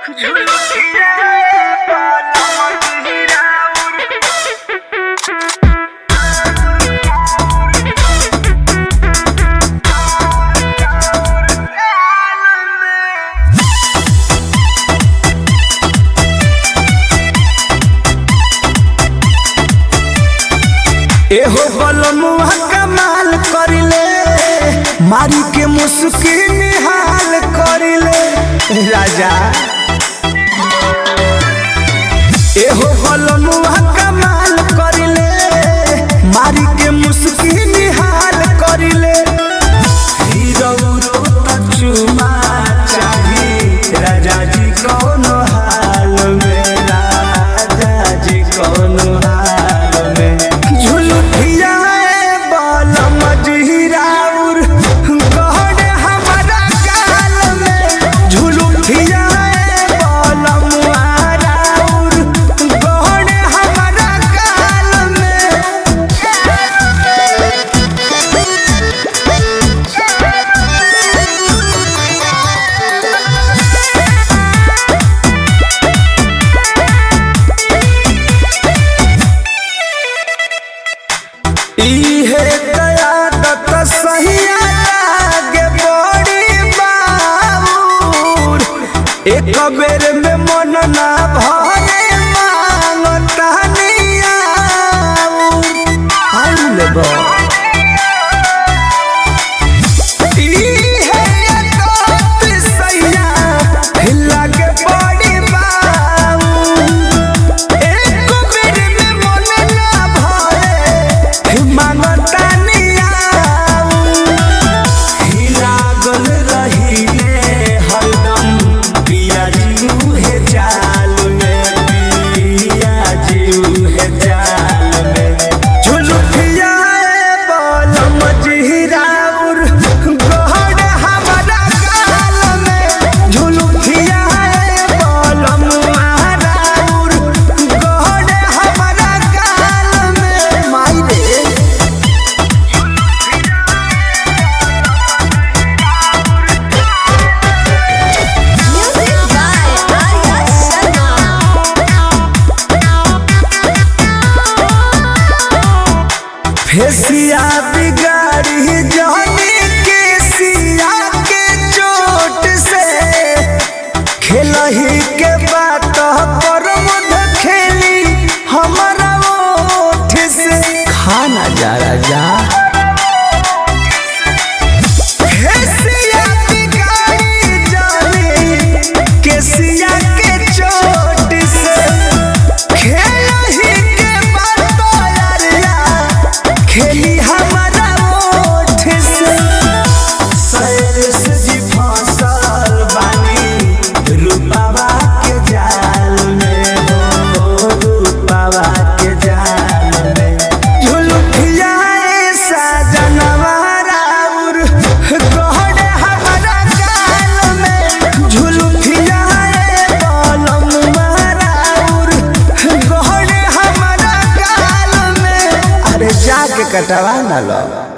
एहो बलमुआ कमाल करिले मारी के मुस्की निहाल करिले राजा एहो बलमुआ कमाल करिले मारी के मुस्की निहाल करिले हीरो त चुमा चाही राजा जी कौनो हाल में राजा जी कौनो हाल में झुलुठिया बल मजहिराउर गहन हमारा गाल में झुलुठिया बल मुहाराउर गहन हमारा गाल में इहे कयादत सहिया लागे बड़ी बाबूर एक बेर में मन ना भरे मांगता नियाऊर आउल बा इहे कयादत सहिया लागे बड़ी बाबूर एक बेर में मन ना भरे मांगता नियाऊ लागल रहिले हरदम पिया जीऊ हे जाल में पिया जीऊ हे जाल में झुलुठिया बल मजहिराउर गहन हमारा गाल में झुलुठिया बल मुहाराउर गहन हमारा गाल में माई रे Music by Arya Sharma. फेसिया बिगाड़ी जाने के सिया के चोट से खेलही के बात पर मध खेली हमारा ओठ से खाना जा राजा फेसिया बिगाड़ी जाने के सिया के चोट से खेलही के बात यारिया खेली हमारा ओठ से सैरस जी फसल बानी रूपावा के जाल में हो रूपावा के जाल में झुलुठिया ऐसा जनवारा उर गहन हमारा गाल में झुलुठिया बलम मारा उर गहन हमारा गाल में अरे जाके कटवा ना लो